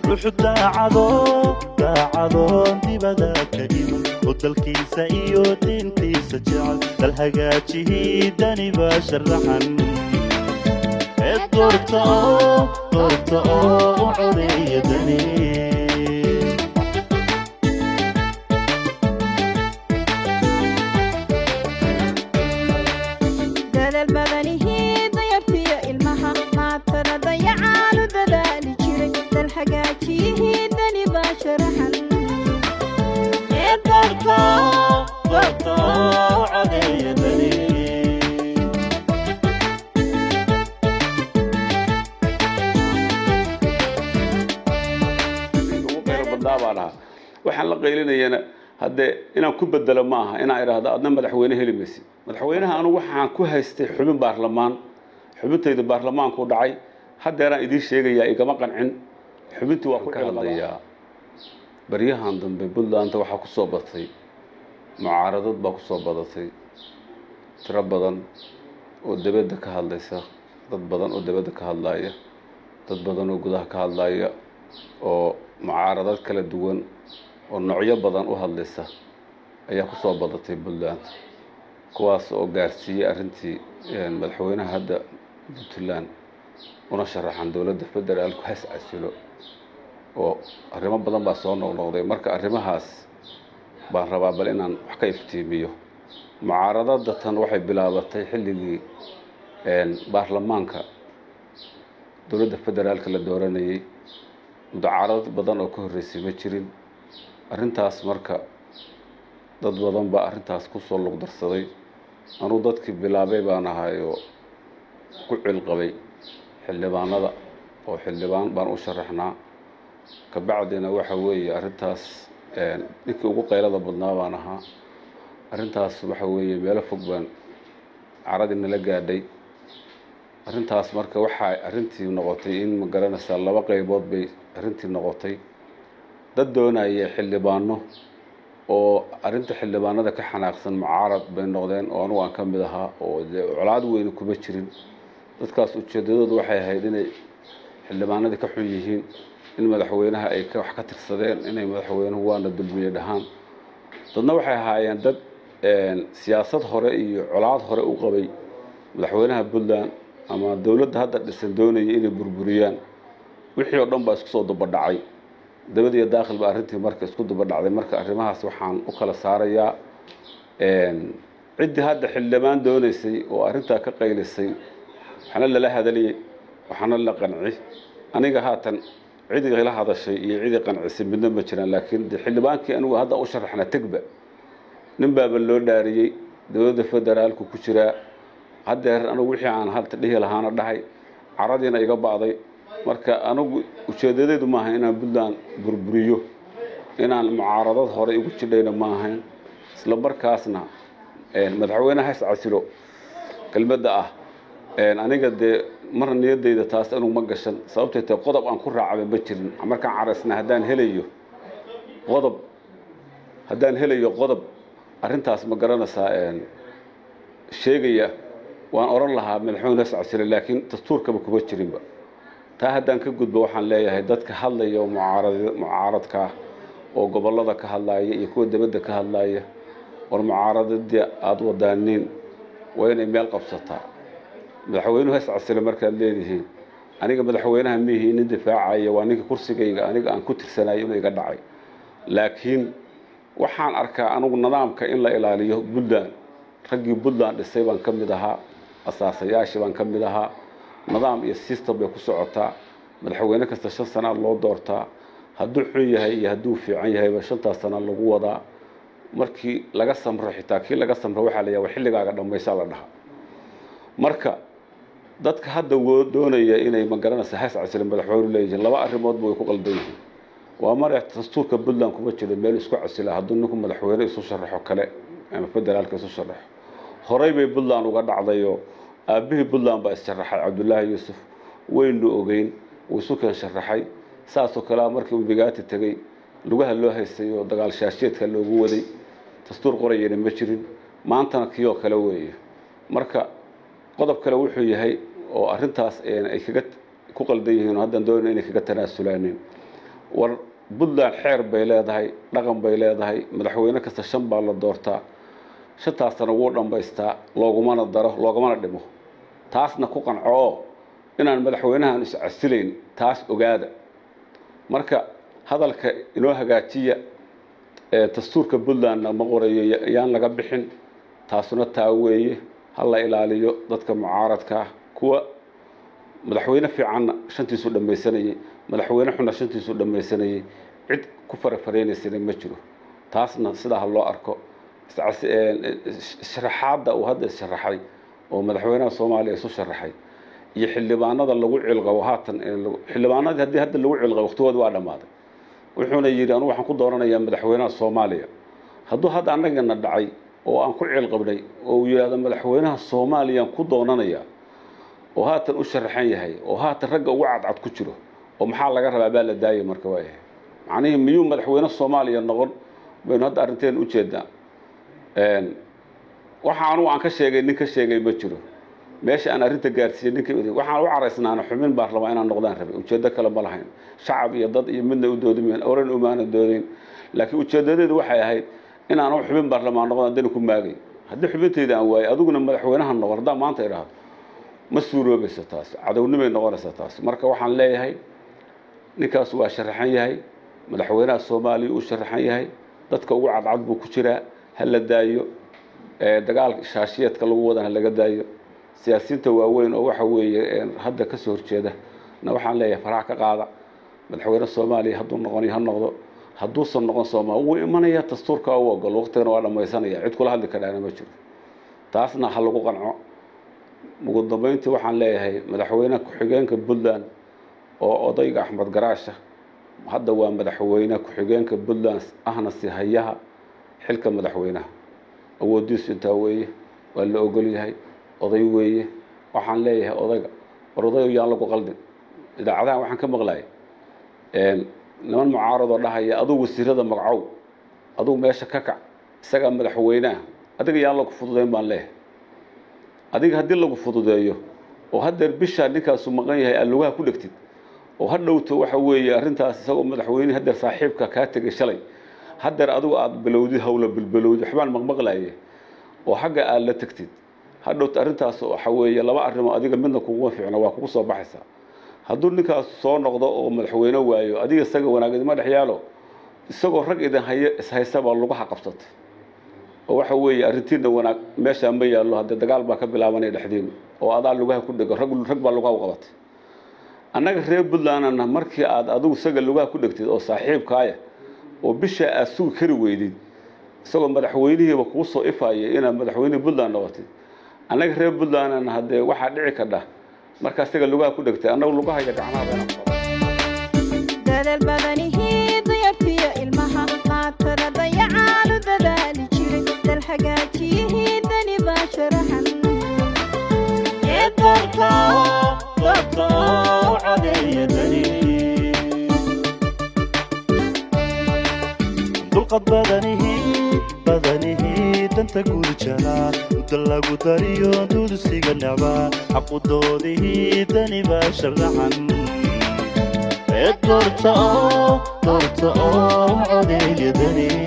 ruux daacado daacadoon dibada ka iman oo dalkiisa iyo diintiisa jecel dal hagaajihii dani baa sharaxan ee doorta oo doorta oo u codeeya dani dadaal badanihii dayartiyo ilmaha maatana dayacaanu dadaali jiray dal hagaajiyihii dani baa sharaxan ee doorta oo doorta oo u codeeya dani ugu khayr badnaa baan ahaa waxaan la qaylinayana haddee inaan ku bedelo ma aha inaan idhaahdo adna madaxweyne heli maysid madaxweynaha anugu waxaan ku haystay xubin baarlamaan xubintayda baarlamaanku dhacay haddeeraan idiin sheegayaa igama qancin xubintii waa ku ka hadlayaa baryahan dambe puntlandta waxaa ku soo batay mucaaradad baa ku soo badatay tiro badan oo debadda ka hadlaysa dad badan oo debadda ka hadlaya dad badan oo gudaha ka hadlaya oo mucaaradad kala duwan oo noocyo badan u hadlaysa ayaa ku soo badatay puntland kuwaas oo gaarsiiyey arrintii madaxweynaha hadda puntland una sharaxan dowladda federaalku has casilo oo arrimo badan baa soo noqnoqday marka arrimahaas baan rabaa bal inaan wax ka iftiimiyo mucaaradada tan waxay bilaabatay xilligii baarlamaanka dowladda federaalka la dooranayay mudacaarad badan oo ka horreysay ma jirin arrintaas marka dad badan baa arrintaas kusoo luqdarsaday anuu dadkii bilaabay baan ahay oo ku cilqabay xildhibaanada oo xildhibaan baan u sharaxnaa kabacdina waxa weeye arrintaas ninkii ugu qaylada badnaa baan ahaa arrintaas waxa weeye meelo fog baan caradii nala gaadhay arrintaas marka waxaa arrintii noqotay in ma garanaysaa laba qaybood bay arrintii noqotay dad doonaya xildhibaano oo arrinta xildhibaanada ka xanaaqsan mucaarad bay noqdeen oo anugu aan ka mid ahaa oo dee colaad weyne kuma jirin dadkaas ujeedadoodu waxay ahayd inay xildhibaanadii ka xun yihiin in madaxweynaha ay wax ka tirsadeen inay madaxweynuhu waana dulmiye dhahaan dadna waxay ahaayeen dad siyaasad hore iyo colaad hore u qabay madaxweynaha puntland ama dowladda hadda dhisan doonaya inay burburiyaan wixii oo dhan baa isku soo dubadhacay dabadiyo daakhil baa arrintii marka isku dubadhacday marka arrimahaas waxaan u kala saarayaa ciddii hadda xildhibaan doonaysay oo arrintaa ka qaylisay waxaana lala hadaliyey waxaana la qanci aniga haatan cidii la hadashay iyo cidii qancisay midna ma jiraan laakiin de xildhibaankii anigu hadda u sharaxna tegba nin baaba loo dhaariyey dowladda federaalku ku jiraa haddeer anigu wixii aan halta dhihi lahaana dhahay caradiina iga ba'day marka anigu ujeedadeedu maaha inaan puntland burburiyo inaan mucaaradad hore igu jidhayna ma ahayn isla markaasna madaxweyneha is casilo kelmadda ah aniga dee marna niyadayda taas anigu ma gashan sababtay tahay qodob aan ku raacaba ma jirin markaan caraysna haddaan helayo qodob haddaan helayo qodob arrintaas ma garanaysaa sheegaya waan oran lahaa madaxweyne is casilo laakiin dastuurkaba kuma jirinba taa haddaan ka gudbo waxaan leeyahay dadka hadlaya oo mucaarad mucaaradka ah oo gobollada ka hadlaaya iyo kuwa dibadda ka hadlaaya war mucaaradadii aada wadaaniin waa inay meel qabsataa madaxweynuhu has casilo markaad leedihiin aniga madaxweynaha miihi nin difaacaya waa ninka kursigayga aniga aan ku tirsanayo inuu iga dhacay laakiin waxaan arkaa anigu nidaamka in la ilaaliyo puntland raggii puntland dhisay baan ka mid ahaa asaasayaashii baan ka mid ahaa nidaam iyo system bay ku socotaa madaxweyne kasta shan sana loo doortaa hadduu xun yahay iyo hadduu fiican yahayba shantaas sana lagu wadaa markii laga samro xitaa kii laga samro waxaa la yaaba xilligaaga dhammaysaa la dhahaa marka dadka hadda doonaya inay magaranaysa has casile madaxweynu leeyihiin laba arrimoodba way ku qaldan yihiin waa mare dastuurka puntland kuma jiro meel isku casila hadduu ninku madaxweyne isu sharaxo kale ama federaalka isu sharaxo horey bay puntland uga dhacdayoo aabbihii puntland baa issharaxay cabdullaahi yuusuf waynu ogeyn wuu isu keen sharaxay saasoo kalea markii uu bigaati tegey lugaha loo haystay oo dagaal shaasheedka loogu waday dastuur qorayana ma jirin maantana kii oo kale weeye marka qodob kale wuxuu yahay oo arrintaas ay kaga ku qaldan yihiin oo haddaan doonay inay kaga tanaasulaanin war puntland xeer bay leedahay dhaqan bay leedahay madaxweyne kasta shan baa la doortaa shantaasna wuu dhammaystaa loogumana daro loogamana dhimo taasna ku qanco oo inaan madaxweynahan iscasilayn taas ogaada marka hadalka inoo hagaajiya ee dastuurka puntlandna ma qorayo yaan laga bixin taasuna taa weeye ha la ilaaliyo dadka mucaaradka ah kuwa madaxweyne fiicanna shantiisu dhammaysanayay madaxweyne xunna shantiisu dhammaysanayay cid ku farafareynaysana ma jiro taasna sidaa ha loo arko sharaxaadda uu hadda issharaxay oo madaxweynaha soomaaliya isu sharaxay iyo xildhibaanada lagu cilqabo haatan xildhibaanadii haddii hadda lagu cilqabo waqtigooda waa dhammaaday wuxuuna yidhi anugu waxaan ku dooranayaa madaxweynaha soomaaliya hadduu hadda annagana dhacay oo aan ku cilqabnay oo uu yidhahdo madaxweynaha soomaaliyaan ku doonanayaa oo haatan u sharaxan yahay oo haatan ragga ugu cadcad ku jiro oo maxaa laga rabaa baa la daayay marka waayahay macnihii miyuu madaxweyne soomaaliya noqon baynu hadda arrinteena ujeednaa waxa anugu aan ka sheegay nin ka sheegay ma jiro meesha aan arrinta gaarsiiyey ninka waxaan u caraysnaana xubin baarlamaan inaan noqdaan rabay ujeeddo kale ma lahayn shacab iyo dad iyo midna u doodimayn oran umaana doodayn laakiin ujeedadeedu waxay ahayd inaan xubin baarlamaan noqdaan dani ku maagay haddii xubintayda aan waayay adiguna madaxweynaha noqon haddaan maanta idhaahdo ma suuroobayso taas cadownimay noqonaysa taas marka waxaan leeyahay ninkaas waa sharaxan yahay madaxweynaha soomaaliya uu sharaxan yahay dadka ugu cadcad buu ku jiraa ha la daayo dagaalka shaashiyeedka lagu wadana laga daayo siyaasiyiinta waaweyn oo waxa weeye hadda kasoo horjeeda na waxaan leeyahay farax ka qaada madaxweyne soomaaliya hadduu noqonayo ha noqdo hadduusan noqon soomaaliya wuu imanaya dastuurka u ogol waqtigana waa dhammaysanaya cid kula hadli karaana ma jiro taasna ha lagu qanco ugu dambeyntii waxaan leeyahay madaxweyne ku-xigeenka puntland oo odayga axmed garaasha hadda waa madaxweyne ku-xigeenka puntland ahna si hayaha xilka madaxweynaha awoodiisu intaa weeye waa la ogol yahay oday weeye waxaan leeyahay odayga war odayo yaan lagu qaldin idaacadahan waxaan ka maqlayay niman mucaaradoo dhahaya adugu wasiirada magacow adugu meesha ka kac isagaa madaxweynaha adiga yaan lagu fududeyn baan leeyahay adiga haddii lagu fududeeyo oo haddeer bishaa ninkaasu maqan yahay aad lugaha ku dhegtid oo ha dhowto waxa weeye arrintaas isagoo madaxweyne haddeer saaxiibka kaa tegay shalay haddeer adigu aada bilowdid hawla bilbilowdid waxbaan maqmaqlaye oo xagga aad la tegtid ha dhowto arrintaas waxa weeye laba arrimo adiga midna kuguma fiicno waa kugu soo baxaysaa hadduu ninkaas soo noqdo oo madaxweyne waayo adiga isaga wanaagidima dhex yaalo isagoo rag idin hayo ishaysabaa lugaha qabsatay oo waxa weeye arrintiina wanaag meeshaa ma yaallo haddee dagaal baa ka bilaabanaya dhexdiinu oo adaa lugaha ku dhego rag rag baa lugaha u qabatay annaga reer puntlandna markii aad adigu isaga lugaha ku dhegtid oo saaxiibkaaya oo bishaa aad sugi kari weydid isagoo madaxweynihiiba kuu soo ifaya inaad madaxweynihii puntland noqotid annaga reer puntlandna haddee waxaa dhici kadha markaa isaga lugaha ku dhegtay annagu lugaha iyo gacmaha bayna dadaal badanihii dayartiyo ilmaha maatada dayacaanu dadaali jiray dal hagaajiyihii dani baa sharaxan ee doorka doorka oo cadeeya dani dulqad badanihii badanihii danta guud jaraa muddo lagu dariyo dudusiga necbaa xaqudoodihii dani baa sharaxan ee doorta oo doorta oo cadeeya dani